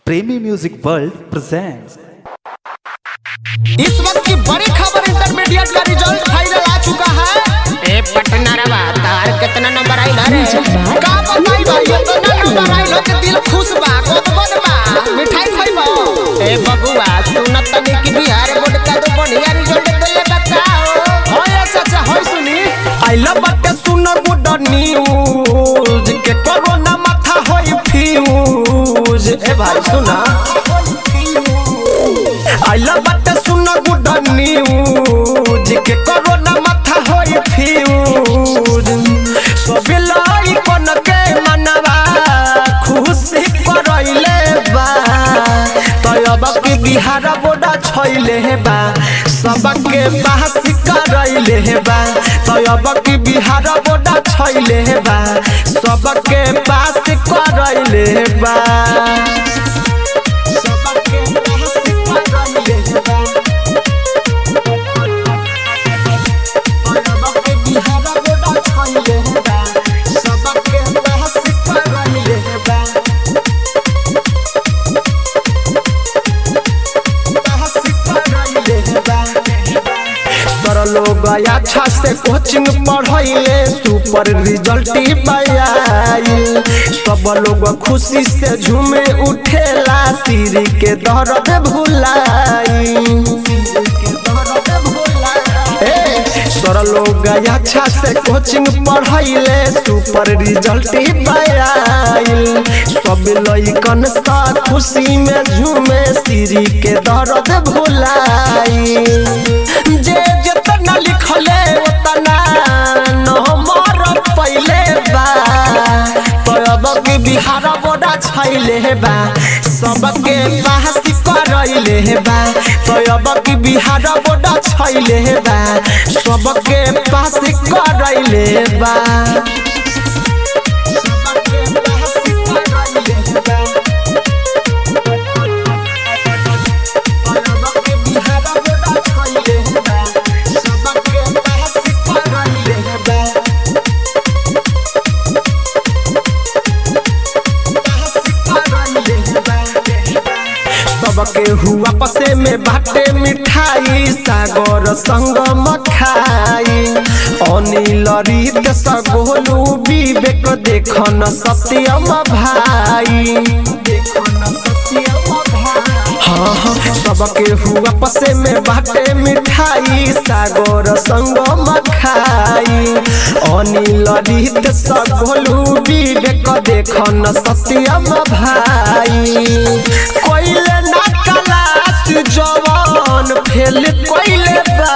प्रेमी music world presents इस वक्त की बड़ी खबर इंटरमीडिएट का रिजल्ट फाइनल आ चुका है ए पटना रवा तार कितना नंबर आइल रे का बताई भाई इतना नंबर आइल हो के दिल खुश बा गोदबद बा मिठाई खइबो ए बबुआ सुनत तनी कि बिहार बोर्ड का तो बढ़िया रिजल्ट देले बताओ होय चाचा होय सुनी आई लव बट सुनो गुड न्यूज के कोरोना माथा होय फ्यूज ए भाई सुना आई लव बट सुनो गुड न्यूज के कोरोना माथा होय फ्यूज सब लाई कोन के मनवा खुशी करैले बा तयब के बिहार बोडा छैले बा सबके बहस करैले बा तयब के बिहार बोडा छैले बा सबके पास करैले बा सबके बहस करैले बा तयब के बिहार बोडा छैले बा सबके बहस करैले बा सर लोग अच्छा से कोचिंग पढ़ैले सुपर रिजल्ट पायल सब लोग खुशी से झूमे उठेला सिर के दर्द भुलाई ए, सर लोग अच्छा से कोचिंग पढ़ैले सुपर रिजल्ट पायल सब लइकन सा खुशी में झूमे सिरी के दर्द भुलाई जे जितना लिखले उतना नंबर पहिले बा तब के बिहार बोडा छैले बा सबके पास करैले बा तब के बिहार बोडा छैले बा सबके पास करैले बा सबके पास करैले बा सबके बिहार बोडा छैले बा सबके पास करैले बा सबके हुआ पसे में बाटे मिठाई सागर संग मखाई अनिल रीत सगोलू विवेक देखन सत्यम भाई हाँ हाँ सबके हुआ पसे में बाटे मिठाई सागर संग मखाई अनिल रीत सगोलू विवेक देखन सत्यम भाई कोइले ना कलास जवान फेल कोइले बा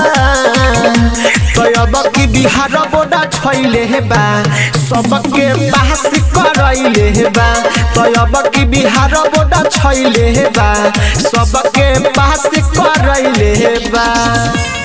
तयब की बिहार बोडा छैले बा सबके पास करैले बा तयब की बिहार बोडा छैले बा सबके पास करैले बा